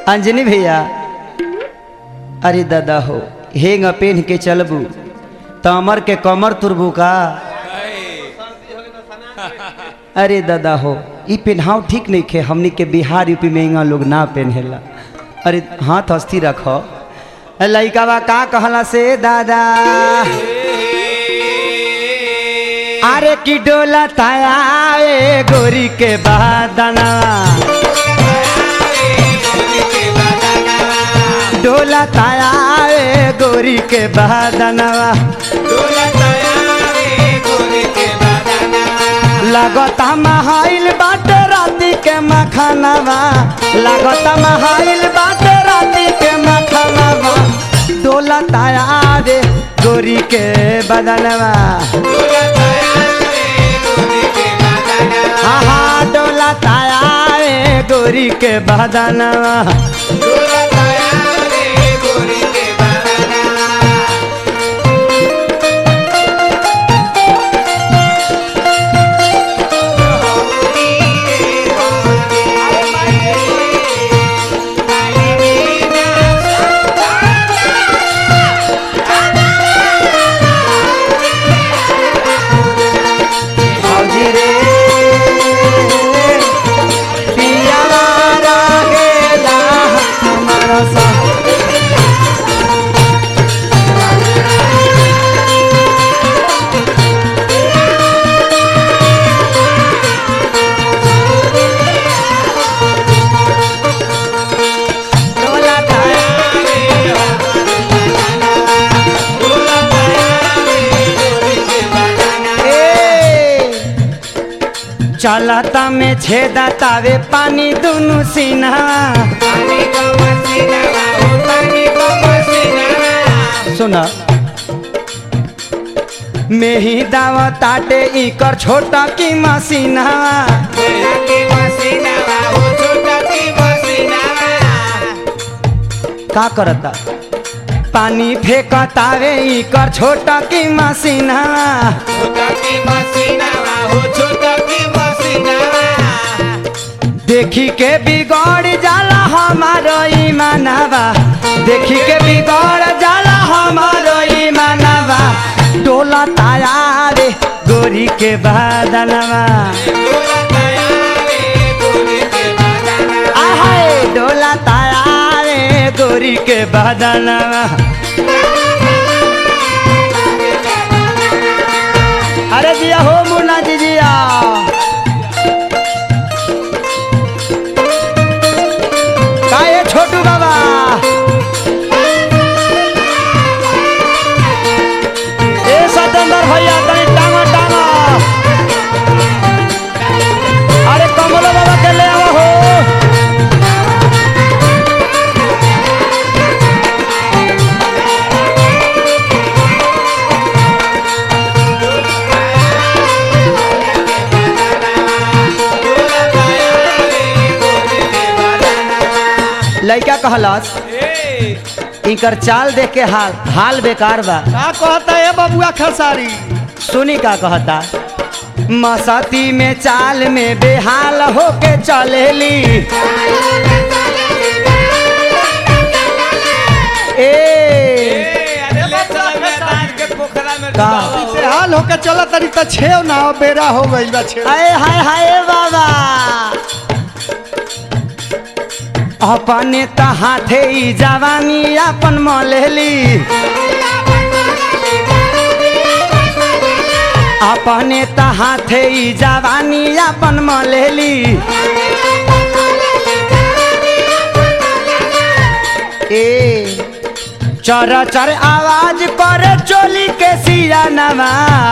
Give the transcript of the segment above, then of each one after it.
अंजनी भैया अरे दादा हो हेंग पेन के चलबू तो अमर के कमर तुरबू का अरे दादा हो ई पेन्हाव ठीक नहीं खे हमनी के बिहार यूपी में इंगा लोग ना पहनेला अरे हाथ अस्थि रखो लइकावा का कहला से दादा अरे की डोला ताया ए गोरी के बादना डोला ताया ए गोरी के बादनवा लगता महाइल बाटे राती के मखानवा लगता महाइल बाटे राती के मखानवा डोला ताया रे गोरी के बदनवा हाँ हाँ डोला ताया रे गोरी के बदनवा फौजी रे पियावा लागेला हमारा संग। डोला ताया ए चलता में छेदा तावे पानी दुनु सीना सुना में ही दावा ताटे इकर छोटा की मसीना का करता पानी फेंकतावे इकर छोटा की मसीना देखी के बिगड़ जाला हमारो ईमानवा देखी के बिगड़ जाला हमारो ईमानवा डोला ताया रे गोरी के बादनवा आहाय डोला ताया रे गोरी के बादनवा अरे जिया हो मुन्ना जी जिया काहे छोटू बाबा ए सतेंद्र भैया तनी टांगा टांगा अरे कमलो बाबा के ले आओ हो लइका कहलस इनकर चाल देख के हाल हाल बेकार बा का कहता है बबुआ खसारी सुनी का कहता मसती में चाल में बेहाल होके चलेली ए का हाल होके चला तरी त छेव ना हो बेरा हो गइल बा छेव हाय हाय हाय बाबा अपने त हाथे ई जवानी अपन मलेली अपने त हाथे ई जवानी अपन मलेली ए चर चर आवाज करे चोली के सियानवा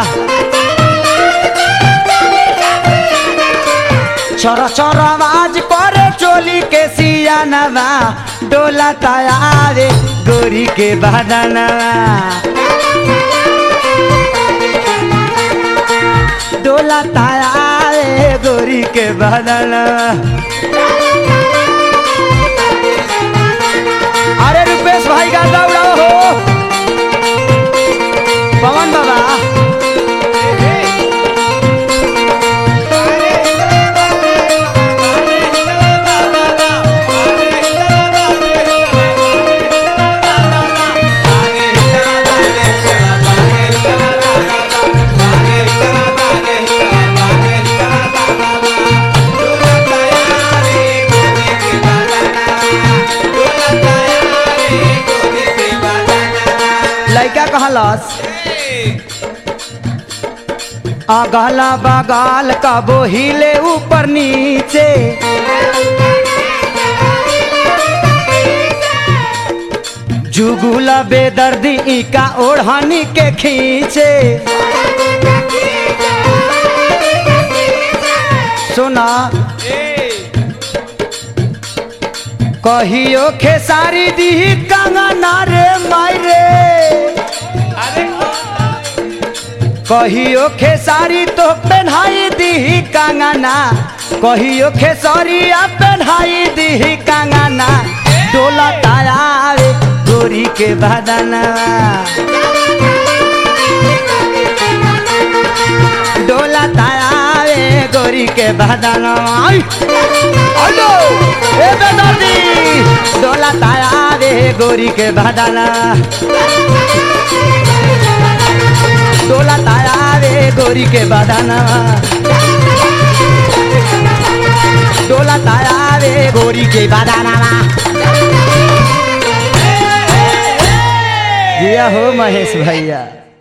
चर चर आवाज करे चोली के सियानवा डोला तयारे गोरी के बदनवा डोला तयारे गोरी के बदनवा अरे रुपेश भाई का दौड़ाओ हो पवन बाबा लड़का कहलस अगला बगल कबो हिले ऊपर नीचे जुगुल बेदर्दी इका ओढ़नी के खींचे सुना कहियो खेसारी दी कंगना रे मायरे कहियो खेसारी तो पहनाई दी कंगना कहियो खेसरिया पहनाई दी कंगना डोला तायावे गोरी के बदना डोला तायावे गोरी के बदना हेलो ए बेदर्दी डोला तायावे गोरी के बदना डोला तायावे गोरी के बदना डोला तायावे गोरी के बदना जिया हो महेश भैया